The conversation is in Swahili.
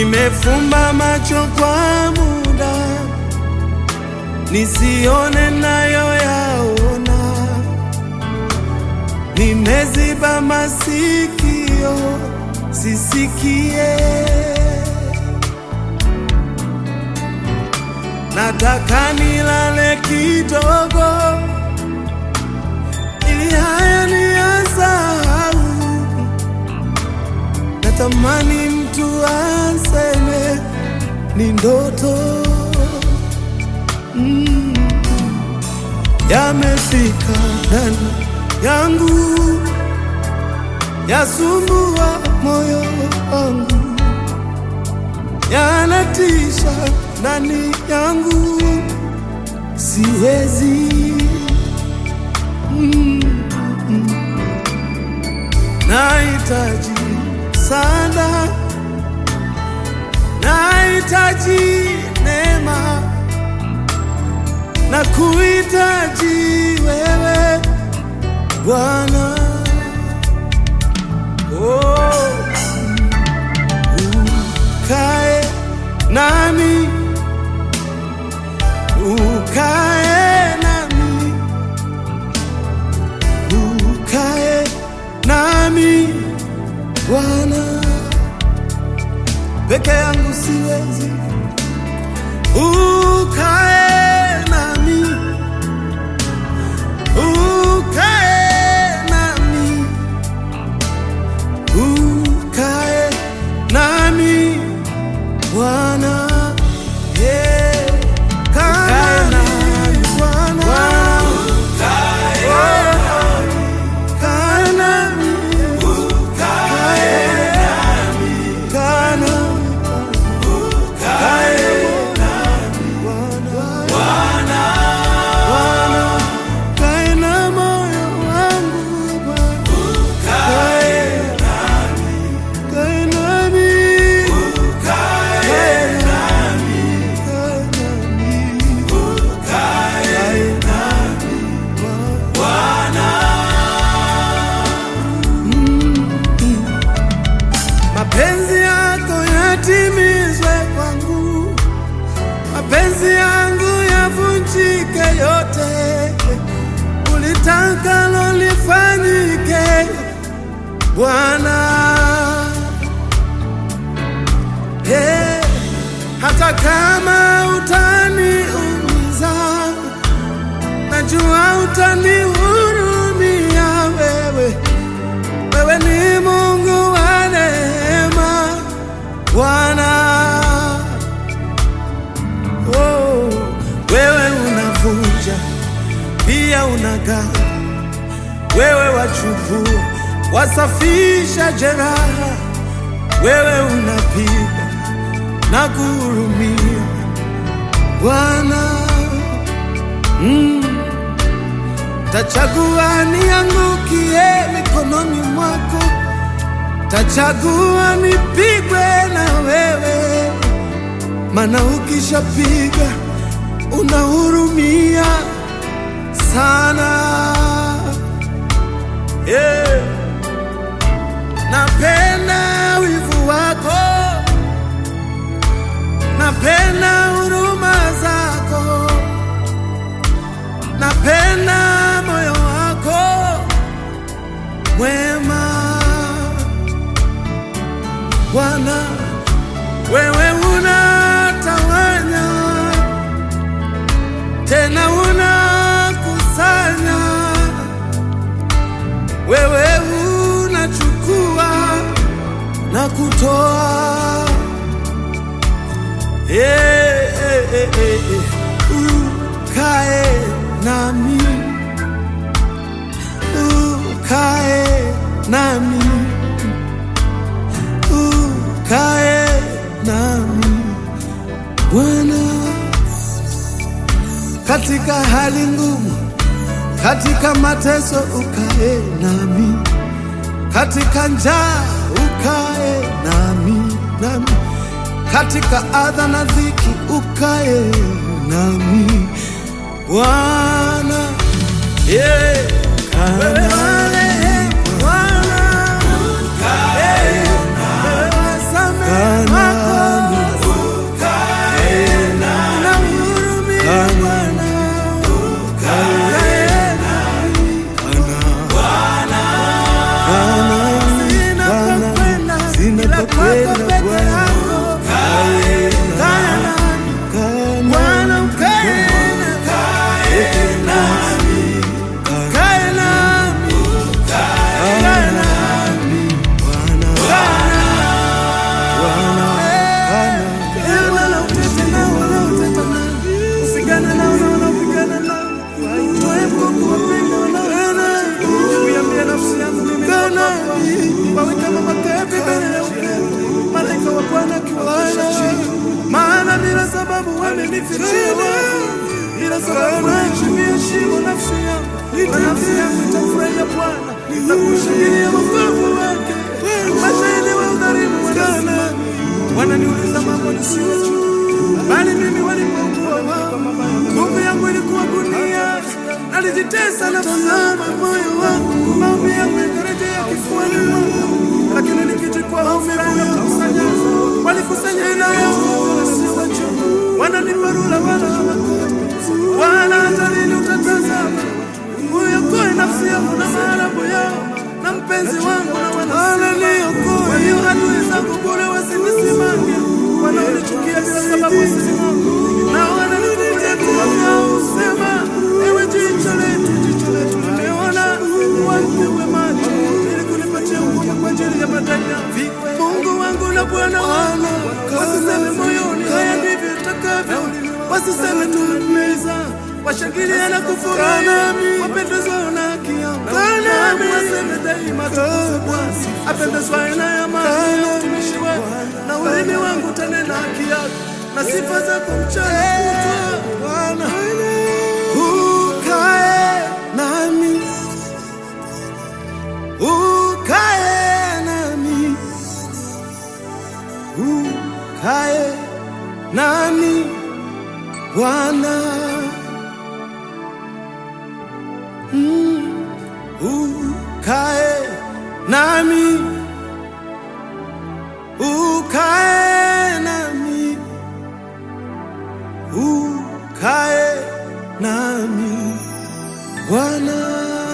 Nimefumba macho kwa muda nisione nayo yaona, nimeziba masikio sisikie. Nataka nilale kidogo ili haya niyasahau. Natamani mtu aseme ni ndoto mm. Yamefika ndani yangu, yasumbua moyo wangu, yanatisha ndani yangu, siwezi mm. Nahitaji sana, nahitaji neema na kuhitaji wewe Bwana. Oh, ukae nami, ukae nami, ukae nami Bwana, peke yangu siwezi. Ukae nami, ukae nami, ukae nami Bwana, yeah. Kaa nami Bwana, kaa nami, kaa nami Bwana. Kae na moyo wangu Bwana, kae kae nami, kae nami, kae nami, kae nami Bwana. Mm. Mapenzi yako yatimizwe kwangu, mapenzi yangu yavunjike yote, ulitakalo lifanyike Bwana. Hey, hata kama utaniumiza, najua utanihurumia wewe. Wewe ni Mungu wa neema Bwana. Oh, wewe unavunja pia unagawa, wewe wachukua wasafisha jeraha, wewe unapiga na kuhurumia Bwana. Mm. Tachagua niangukie mikononi mwako, tachagua nipigwe na wewe, maana ukishapiga unahurumia sana yeah. Napenda wivu wako, napenda huruma zako, napenda moyo wako mwema Bwana, wewe unatawanya tena unakusanya, wewe unachukua na kutoa. Eh, eh, eh, eh, eh. Ukae nami, ukae nami, ukae nami Bwana katika hali ngumu, katika mateso ukae nami, katika njaa ukae nami, nami katika adha na dhiki ukae nami Bwana, yeah. Wewe marehemu Bwana, yeah. Wewe wasamehe makosa sababu wamenifichia wafu, ila sababu naheshimia shimo nafsi yangu, na nafsi yangu itamfurahia Bwana na kushangilia wokovu wake. Mashahidi wa udhalimu wanasimama, wananiuliza mambo nisiyojua, bali mimi walipokuwa wao, nguvu yangu ilikuwa gunia, nalijitesa nafsi yangu, moyo wangu, maombi yangu yakarejea kifuani mwangu, lakini nikijikwa hofu yangu kukusanya, walikusanya ila yangu wasiwajua, wananiparula wala hawakujua, wala hata lini utatazama uyokoe nafsi yangu na maarabu yao na mpenzi wangu na wananiokoe. Kwa hiyo adui zangu bure wasinisimame, wanaonichukia bila sababu sisimame, na wananifungulia vinywa vyao husema, ewe jicho letu, jicho letu limeona, wapewe macho ili kunipatia nguvu kwa ajili ya madai yangu. Mungu wangu na Bwana wangu, wasiseme moyoni, haya ndivyo itakavyo, wasiseme tumemeza washangilia na kufurahi, wapendezwa na haki yangu. Nami waseme daima tukufu Bwana, apendezwaye na amani ya utumishi wako, na ulimi wangu utanena haki yako na sifa zako mchana kutwa. Bwana ukae nami, ukae nami, ukae nami Bwana. Mm, ukae nami, ukae nami, ukae nami Bwana.